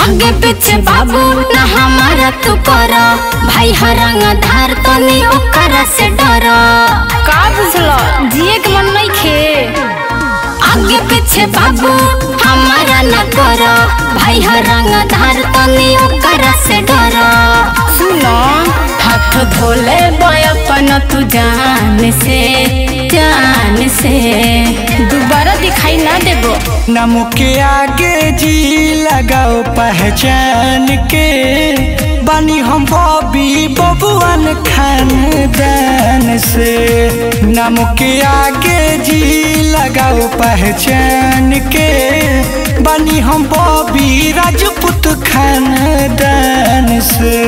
आगे पीछे बाबू ना हमारा तू कर भाई हरंग धार तनी ओकरा से डर का बुझलो जिए के मन नहीं खे आगे पीछे बाबू हमारा न कर भाई हरंग धार तनी ओकरा से डर सुनो हाथ धोले बयपन तू जान से जान से दोबारा दिखाई ना देबो नम के आगे जी लगाओ पहचान के बनी हम बॉबी बबुआन खानदान से नम के आगे जी लगाओ पहचान के बनी हम बॉबी राजपूत खानदान से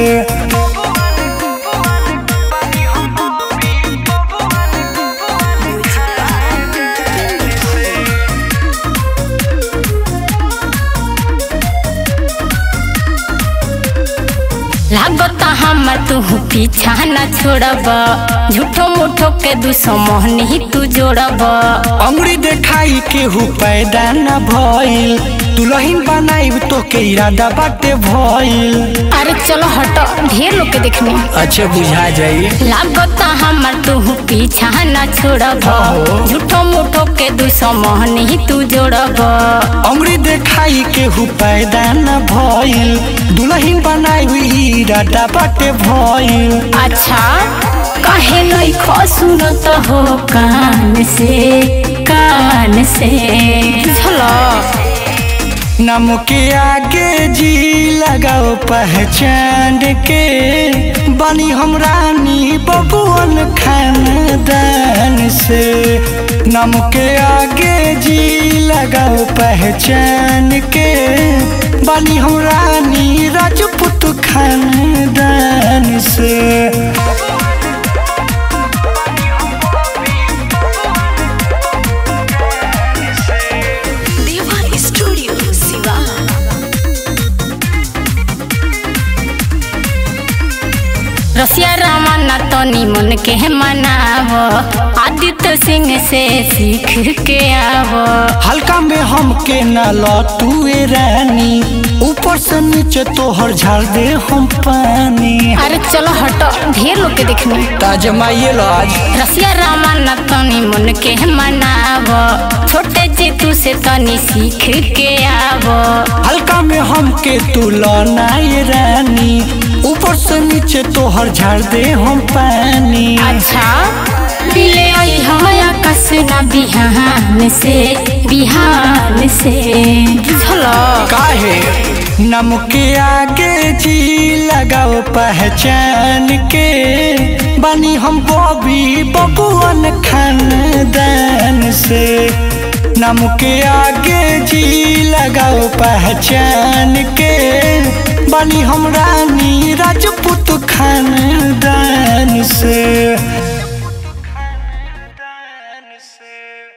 लागता हम तू पीछा न छोड़ब झूठो मूठो के दुश्मन ही तू जोड़ब अंगुरी देखाई केहू पैदा न भइल दुलहिन बनाइब तो के इरादा बाटे भइल अरे चलो हटो ढेर लोग के देखने अच्छा बुझा जाई लागता हमर तू पीछा न छोड़ब हाँ। झूठो मूठो के दुश्मन ही तू जोड़ब अंगुरी देखाई केहू पैदा न भइल दुलहिन बनाइब इरादा बाटे भइल अच्छा काहे नहीं खो सुनत हो कान से कान से चलो नम के आगे जी लगाओ पहचान के बनी हम रानी बबुअन खानदान से नम के आगे जी लगाओ पहचान के बनी हम रानी राजपूत खानदान से देवा स्टूडियो शिवा रसिया रामाना तनी मन के मनाव आदित्य सिंह से सीख के आव हल्का में हमके न लौटुए रानी ऊपर से नीचे तोहर झाड़ दे हम पानी अरे चलो हटो ढेर लोग के देखने ताजमाइए लो आज रसिया रामाना तनी मन के मनाव छोटे जेतू से तनी सीख के आव हल्का में हमके तू लौनाए रानी ऊपर से नीचे तोहर झाड़ दे हम पानी अच्छा ले आई हम आकाश ना बिहान से बिहान से चलो काहे नम के आगे जी लगाओ पहचान के बनी हम बॉबी बबुअन खानदान से नम के आगे जी लगाओ पहचान के बनी हम रानी राजपूत खानदान से